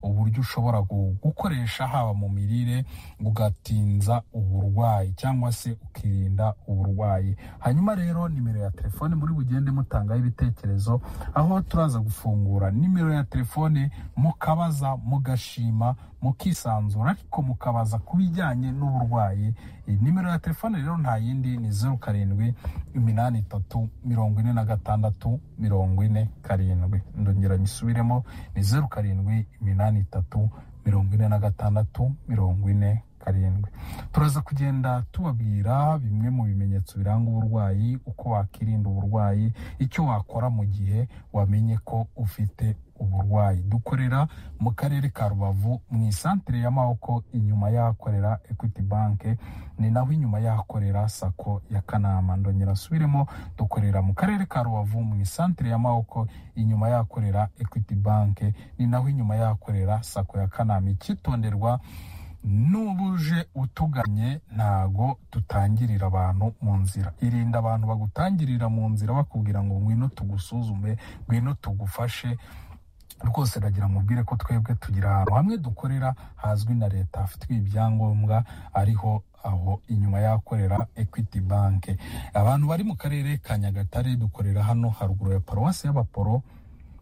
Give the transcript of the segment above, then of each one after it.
uburyo ushobora gukoresha haba mu mirire ugatinza uburwayi cyangwa se ukirinda uburwayi hanyuma rero nimero ya telefone muri bugende mutangaho ibitekerezo aho turaza gufungura nimero ya telefone mukabaza mugashima mukisanzura ariko mukabaza ku bijyanye n'uburwayi nimero ya telefone rero nta yindi ni zeru karindwi iminani itatu mirongo ine na gatandatu mirongo ine karindwi ndongera nyisubiremo ni zeru karindwi iminani itatu mirongo ine na gatandatu mirongo ine karindwi turaza kugenda tubabwira bimwe mu bimenyetso biranga uburwayi uko wakirinda uburwayi icyo wakora mu gihe wamenye ko ufite uburwayi dukorera mu karere ka rubavu mu isantere ya maboko inyuma y'ahakorera equity bank ni naho inyuma y'ahakorera sako ya kanama ndongera asubiremo dukorera mu karere ka rubavu mu isantere ya maboko inyuma y'ahakorera equity bank ni naho inyuma y'ahakorera sako ya kanama icyitonderwa n'ubuje utuganye ntago tutangirira abantu mu nzira irinda abantu bagutangirira mu nzira bakubwira ngo ngwino tugusuzume ngwino tugufashe rwose ndagira mubwire ko twebwe tugira ahantu hamwe dukorera hazwi na leta hafitwe ibyangombwa ariho aho inyuma y'ahakorera equity bank abantu bari mu karere ka nyagatare dukorera hano haruguru ya paruwasi y'abaporo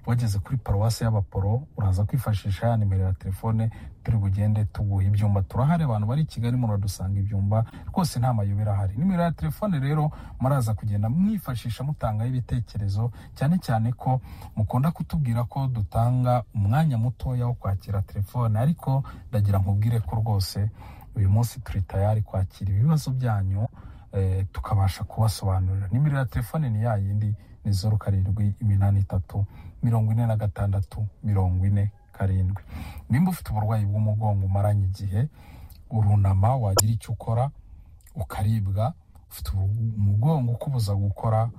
wageze kuri paruwasi y'abaporo uraza kwifashisha ya nimero ya telefone turi bugende tuguha ibyumba turahari abantu bari i kigali muradusanga ibyumba rwose nta mayobera ahari nimero ya telefone rero muraza kugenda mwifashisha mutangaho ibitekerezo cyane cyane ko mukunda kutubwira ko dutanga umwanya mutoya wo kwakira telefone ariko ndagira nkubwire ko rwose uyu munsi turi tayari kwakira ibibazo byanyu eh, tukabasha kubasobanurira nimero ya telefone ni ya yindi ni zeru karindwi iminani itatu mirongo ine na gatandatu mirongo ine karindwi nimba ufite uburwayi bw'umugongo umaranye igihe urunama wagira icyo ukora ukaribwa ufite umugongo ukubuza gukora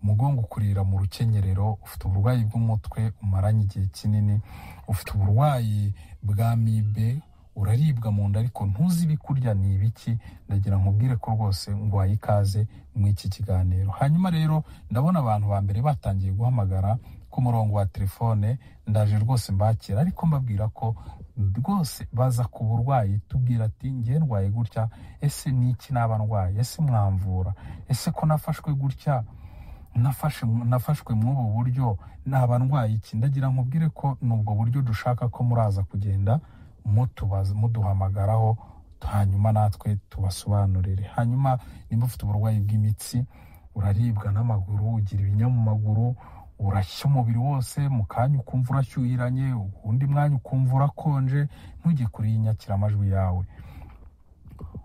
umugongo ukurira mu rukenyerero ufite uburwayi bw'umutwe umaranye igihe kinini ufite uburwayi bwa mibe uraribwa mu nda ariko ntuzi ibikurya ni ibiki ndagira nkubwire ko rwose ngo ikaze mu iki kiganiro hanyuma rero ndabona abantu ba mbere batangiye guhamagara ku murongo wa telefone ndaje rwose mbakira ariko mbabwira ko rwose baza ku burwayi tubwira ati ngewe ndwaye gutya ese ni iki naba ndwaye ese mwamvura ese ko nafashwe gutya nafashwe muri ubu buryo naba ndwaye iki ndagira nkubwire ko ni ubwo buryo dushaka ko muraza kugenda muduhamagaraho hanyuma natwe tubasobanurire hanyuma nimba ufite uburwayi bw'imitsi uraribwa n'amaguru ugira ibinya mu maguru urashya umubiri wose mu kanya ukumva urashyuhiranye undi mwanya ukumva urakonje ntujye kure y'inyakiramajwi yawe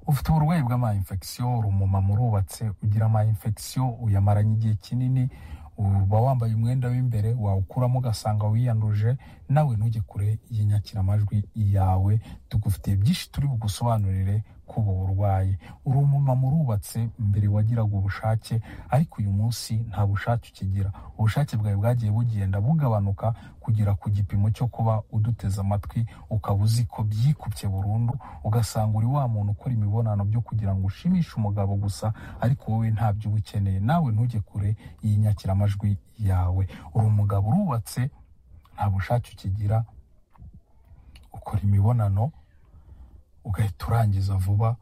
ufite uburwayi bw'ama infection uri umumama urubatse ugira ama infection uyamaranye igihe kinini uba wambaye umwenda w'imbere wawukuramo ugasanga wiyanduje nawe ntujye kure y'inyakiramajwi yawe tugufitiye byinshi turi bugusobanurire kuba urwaye uri umumama urubatse mbere wagiraga ubushake ariko uyu munsi nta bushake ukigira ubushake bwawe bwagiye bugenda bugabanuka kugera ku gipimo cyo kuba uduteze amatwi ukaba uzi ko byikubye burundu ugasanga uri wa muntu ukora imibonano byo kugira ngo ushimishe umugabo gusa ariko wowe ntabyo uba ukeneye nawe ntujye kure y'inyakiramajwi yawe uri umugabo urubatse nta bushake ukigira ukora imibonano ugahita urangiza vuba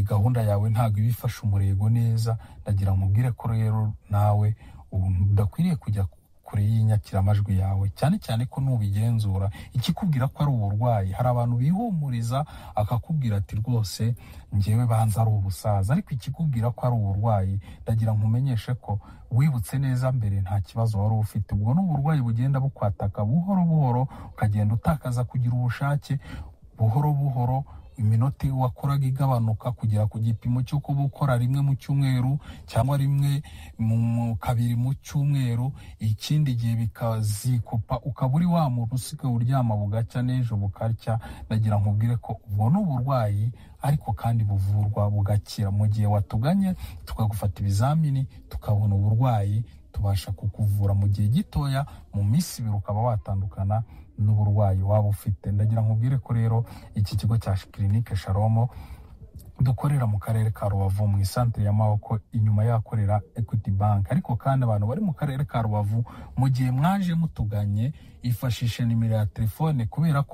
gahunda yawe ntabwo iba ifasha umurego neza ndagira mubwire ko rero nawe udakwiriye kujya kure y'inyakiramajwi yawe cyane cyane ko nubigenzura ikikubwira ko ari uburwayi hari abantu bihumuriza akakubwira ati rwose ngewe banza ari ubusaza ariko ikikubwira ko ari uburwayi ndagira nkumenyeshe ko wibutse neza mbere nta kibazo wari ufite ubwo ni uburwayi bugenda bukwataka buhoro buhoro ukagenda utakaza kugira ubushake buhoro buhoro iminota wakoraga igabanuka kugera ku gipimo cyo kuba ukora rimwe mu cyumweru cyangwa rimwe mu kabiri mu cyumweru ikindi gihe bikazikupa ukaba uri wa muntu usigaye uryama bugacya n'ejo bukarya ndagira nkubwire ko ubwo ni uburwayi ariko kandi buvurwa bugakira mu gihe watuganye tukagufata ibizamini tukabona uburwayi tubasha kukuvura mu gihe gitoya mu minsi ibiri ukaba watandukana n'uburwayi waba ufite ndagira nkubwire ko rero iki kigo cya kirinike sharomo dukorera mu karere ka rubavu mu isantere y'amaboko inyuma yakorera equity bank ariko kandi abantu bari mu karere ka rubavu mu gihe mwaje mutuganye ifashishe nimero ya telefone kubera ko